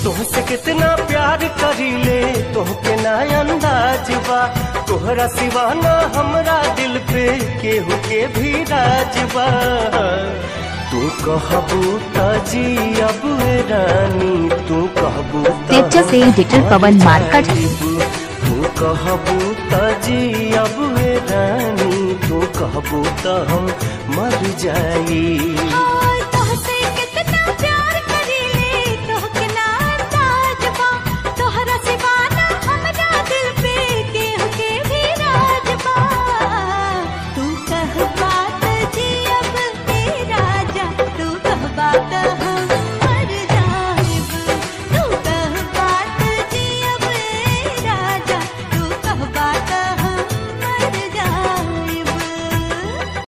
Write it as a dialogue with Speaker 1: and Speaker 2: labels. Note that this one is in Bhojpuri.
Speaker 1: तुहसे कितना प्यार करीले तोहके ना अंदाज बा तोहरा सिवा ना हमरा दिल पे केहू के भी राज बा तू कहबू त जी अब ए रानी तू कहबू त
Speaker 2: तेजा से
Speaker 1: हम
Speaker 2: एडिटर पवन
Speaker 1: मर
Speaker 2: मार्कट।
Speaker 1: जाइबू। तू कहबू त जी अब ए रानी तू कहबू त हम मर जाई